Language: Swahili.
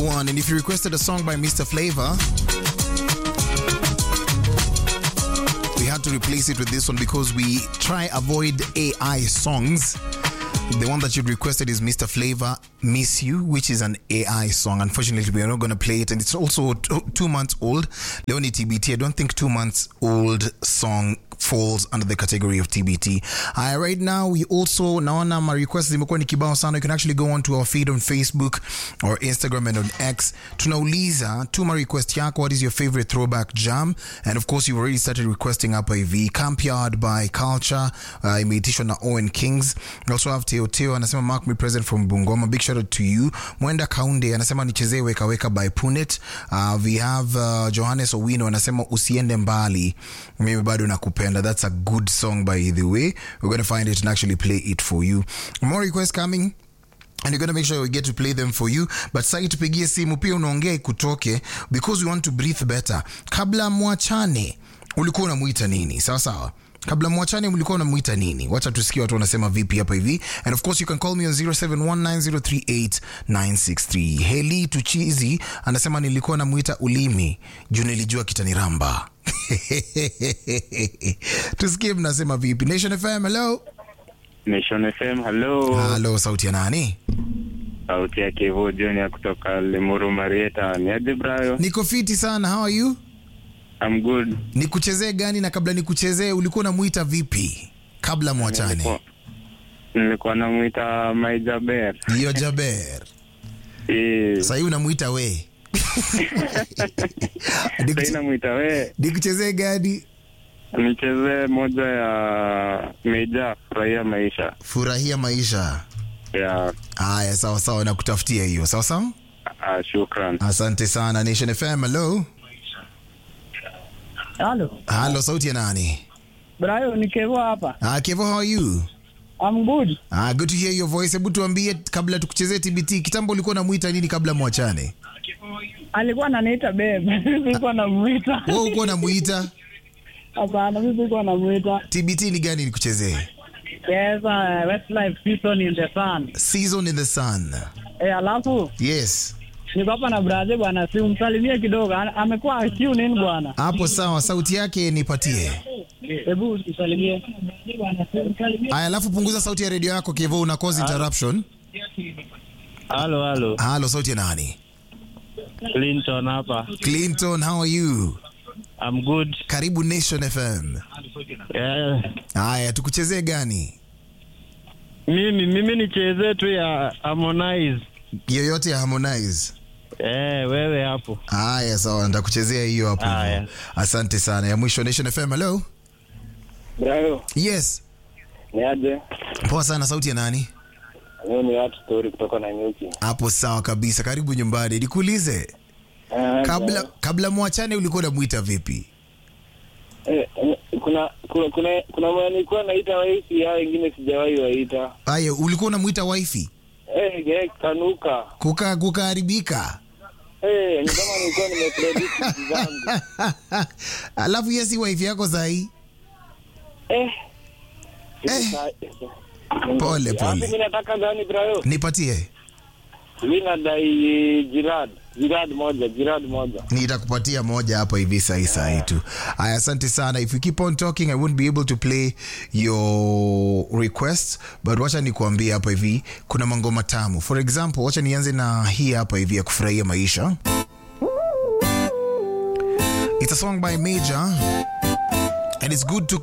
one. And if you requested a song by Mr. Flavor, we had to replace it with this one because we try avoid AI songs. The one that you requested is Mr. Flavor Miss You, which is an AI song. Unfortunately, we are not going to play it. And it's also t- two months old. Leonie TBT, I don't think two months old song falls under the category of TBT. Uh, right now, we also, naona my requests zimekuwa ni kibao sana. You can actually go on to our feed on Facebook or Instagram and on X. Tunauliza, tuma request yako, what is your favorite throwback jam? And of course, you've already started requesting hapa hivi. Camp Yard by Culture, uh, imeitishwa na Owen Kings. We also have Teo Teo, anasema mark me present from Bungoma. Big shout out to you. Mwenda Kaunde, anasema nichezee weka weka by Punet. Uh, we have uh, Johannes Owino, anasema usiende mbali. Mimi bado nakupenda. That's a good song by the way. We're going to find it and actually play it for you. More requests coming. and you're going to make sure we get to play them for you but sai tupigie simu pia unaongea ikutoke because we want to breathe better kabla mwachane ulikuwa unamuita nini sawa sawa kabla mwachane mlikuwa unamuita nini wacha tusikie watu wanasema vipi hapa hivi and of course you can call me on 0719038963 heli tuchizi anasema nilikuwa namuita ulimi juu nilijua kitaniramba tusikie mnasema vipi nation fm hello Nation FM, hello. halo sauti ya nani Sauti ya Kivu Junior kutoka Limuru Marieta. Ni aje Brayo? niko fiti sana how are you I'm good. nikuchezee gani na kabla nikuchezee ulikuwa unamuita vipi kabla mwachane Nilikuwa- Nilikuwa namwita Maijaber. hiyo jaber Eh, sahii unamuita we sasa Nikuche- namwita we. nikuchezee gani Nichezee moja ya Meja furahia maisha. furahia maisha Ya haya sawa sawa nakutafutia hiyo sawa sawa ah, shukran. asante sana nation fm hello Halo. halo sauti ya nani Brayo ni Kevo hapa. ah, kevo how are you I'm good. ah, good to hear your voice hebu tuambie kabla tukuchezee tbt kitambo ulikuwa unamuita nini kabla mwachane Alikuwa ananiita babe. Mimi sikuwa namuita. wewe ulikuwa unamuita Hapana, mimi sikuwa namuita. tbt ni gani nikuchezee Yes, uh, Westlife season in the sun. season in the sun Eh, alafu yes niko hapa na brother bwana, si umsalimie kidogo. Ana- Amekuwa tune in bwana. hapo sawa sauti yake nipatie Hebu usalimie. aya alafu punguza sauti ya redio yako kevo una cause interruption Halo, halo. halo sauti ya nani Clinton hapa. clinton how are you I'm good. karibu nation fm Yeah. haya tukuchezee gani Mimi mimi nichezee tu ya Harmonize. yoyote ya harmonize Eh, wewe hapo. haya sawa nitakuchezea hiyo hapo hivyo. Haya. asante sana ya mwisho nation fm hello Brayo, yes ni aje? poa sana sauti ya nani Mimi ni watu story kutoka na nyuki. hapo sawa kabisa karibu nyumbani nikuulize kabla kabla mwachane ulikuwa unamwita vipi eh, kuna kuna kuna kuna mwenye nilikuwa naita waisi hao wengine sijawahi waita. aya ulikuwa unamwita wifi Eh, eh, kanuka. kuka kukaharibika Eh, ni kama nilikuwa nimecredit vitu zangu. alafu hiyo si wifi yako sahii Eh. Eh. Pole, Alafu pole. Mimi nataka gani Brayo? nipatie Mimi nadai Jirad. Jirad moja, Jirad moja. nitakupatia moja hapa hivi sahi sahi tu aya asante sana if you keep on talking i won't be able to play your requests but wacha nikuambie hapa hivi kuna mangoma tamu for example wacha nianze na hii hapa hivi ya kufurahia maisha it's a song by major and it's good to